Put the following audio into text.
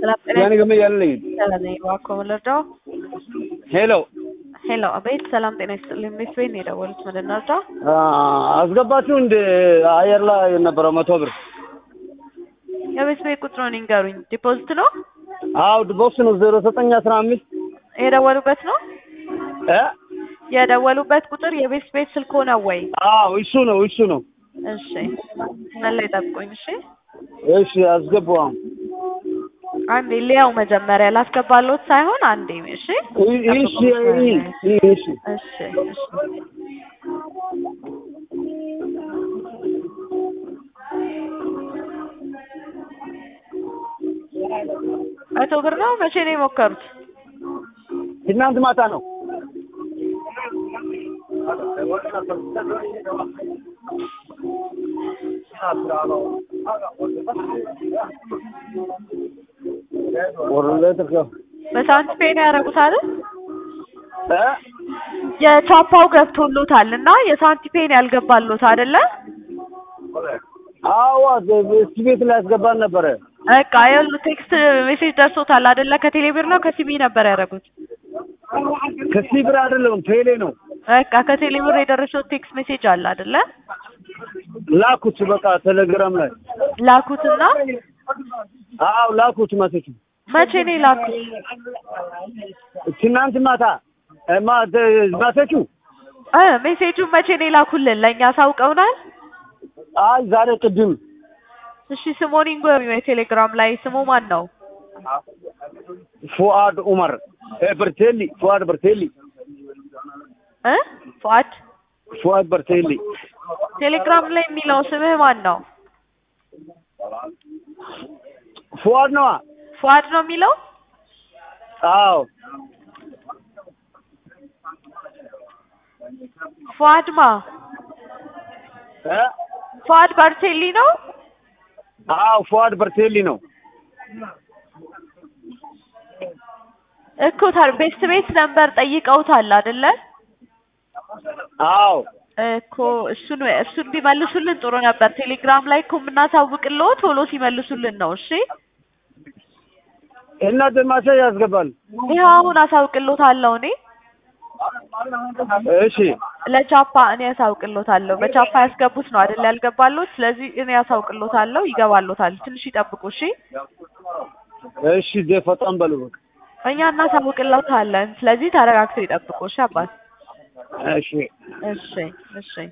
Yani game ያለኝ እባክዎ ምን ልርዳው? ሄሎ ሄሎ አቤት፣ ሰላም ጤና ይስጥልኝ። ቤት ቤት ነው የደወሉት። ምን ልርዳው? አስገባችሁ እንደ አየር ላይ የነበረው መቶ ብር የቤት ቤት ቁጥሩን ይንገሩኝ። ዲፖዚት ነው አው ቦክስ ነው ዜሮ ዘጠኝ አስራ አምስት የደወሉበት ነው እ የደወሉበት ቁጥር የቤት ቤት ስልክ ሆነ ወይ? አዎ እሱ ነው እሱ ነው። እሺ ምን ላይ ጠብቁኝ። እሺ እሺ አስገባው። አንዴ ሊያው መጀመሪያ ላስገባለሁት ሳይሆን አንዴ እሺ እሺ እሺ እሺ እሺ መቶ ብር ነው። መቼ ነው የሞከሩት? ትናንት ማታ ነው። በሳንት ፔ ነው ያደረጉት አይደል? እ የቻፓው ገብቶሎታል እና የሳንቲፔን ያልገባሎት አይደለ? አዎ እስቲ ቤት ላይ ያስገባን ነበረ። በቃ ይኸውልህ ቴክስት ሜሴጅ ደርሶታል አይደለ? ከቴሌ ብር ነው ከሲቢ ነበር ያደረጉት? ከሲ ብር አይደለም ቴሌ ነው በቃ ከቴሌ ብር የደረሰው ቴክስት ሜሴጅ አለ አይደለ? ላኩት። በቃ ቴሌግራም ላይ ላኩትና አዎ ላኩት። መሰቹ መቼ ነው የላኩት? ትናንት ማታ ማሰቹ እ ሜሴጁን መቼ ነው የላኩልን? ለእኛ አሳውቀውናል። አይ ዛሬ ቅድም እሺ ስሞን ይንገሩኝ። የቴሌግራም ላይ ስሙ ማን ነው? ፉአድ ኡመር በርቴሊ ፉአድ በርቴሊ እ ፉአድ ፉአድ በርቴሊ ቴሌግራም ላይ የሚለው ስምህ ማን ነው? ፉአድ ነዋ። ፉአድ ነው የሚለው? አዎ ፉአድ ማ እ ፉአድ ባርቴሊ ነው? አዎ ፉአድ በርቴሊ ነው። እኮ ታዲያ ቤስት ቤት ነበር ጠይቀውታል አይደለ? አዎ እኮ እሱን እሱን ቢመልሱልን ጥሩ ነበር። ቴሌግራም ላይ እኮ የምናሳውቅልዎ ቶሎ ሲመልሱልን ነው። እሺ እና ደማሴ ያስገባል። ይኸው አሁን አሳውቅልዎታለሁ እኔ እሺ ለቻፓ እኔ ያሳውቅልዎታለሁ። በቻፓ ያስገቡት ነው አይደል ያልገባሎት? ስለዚህ እኔ ያሳውቅልዎታለሁ። ይገባሎታል። ትንሽ ይጠብቁ እሺ። እሺ ዜ ፈጣን በሉ በቃ እኛ እናሳውቅልዎታለን። ስለዚህ ተረጋግተው ይጠብቁ እሺ አባት። እሺ እሺ እሺ